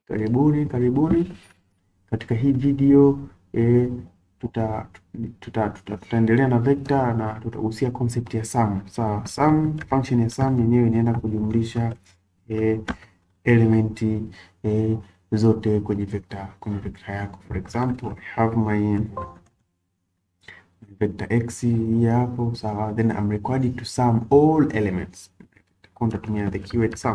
Karibuni, karibuni katika hii video e, tuta tuta tuta tutaendelea na vector na tutagusia concept ya sum. Sawa, sum function ya sum yenyewe inaenda kujumlisha e, elementi e, zote kwenye vector kwenye vector yako. For example, I have my vector x hii hapo, sawa, then I'm required to sum all elements. Kwa nitatumia the keyword sum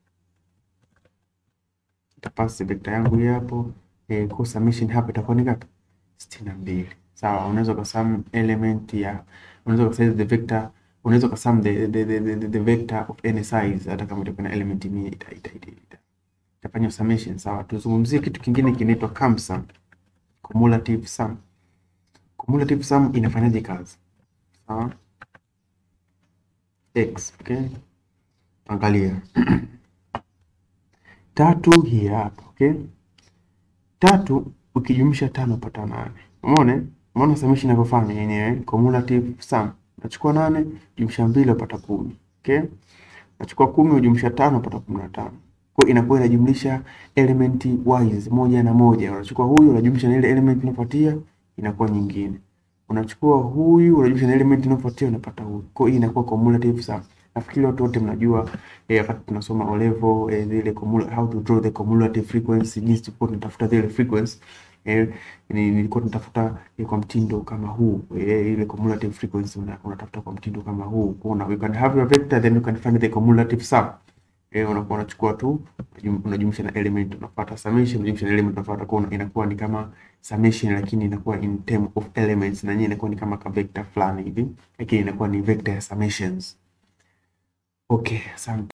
tapasi vector yangu hii hapo e, kwa summation hapa itakuwa ni ngapi? sitini na mbili. Sawa, unaweza kusum element ya unaweza kusize the vector unaweza kusum the, the, the, the, the vector of any size hata kama itakuwa na element 100 ita ita ita ita itafanya summation. Sawa, tuzungumzie kitu kingine kinaitwa CUMSUM, cumulative sum. Cumulative sum inafanyaje kazi? Sawa, x okay, angalia tatu hii hapa okay. Tatu ukijumlisha tano pata nane. Umeona? Umeona summation inavyofanya yenyewe cumulative sum. Unachukua nane jumlisha mbili upata kumi. Okay? Unachukua kumi ujumlisha tano upata kumi na tano. Kwa inakuwa inajumlisha element wise moja na moja. Unachukua huyu unajumlisha na ile element inayofuatia inakuwa nyingine. Unachukua huyu unajumlisha na element inayofuatia unapata huyu. Kwa hiyo inakuwa cumulative sum. Nafikiri watu wote mnajua eh, wakati tunasoma O level eh, zile cumula, how to draw the cumulative frequency, jinsi tulikuwa tunatafuta zile frequency eh, ni- nilikuwa tunatafuta eh, kwa mtindo kama huu eh, ile cumulative frequency una- unatafuta kwa mtindo kama huu. Kwa una, you can have your vector then you can find the cumulative sum eh, unakuwa unachukua tu unajum- unajumlisha na element unapata summation, unajumlisha na element unapata kwa inakuwa ni kama summation, lakini inakuwa in term of elements na yenyewe inakuwa ni kama ka vector fulani hivi, lakini inakuwa ni vector ya summations. Okay, asante.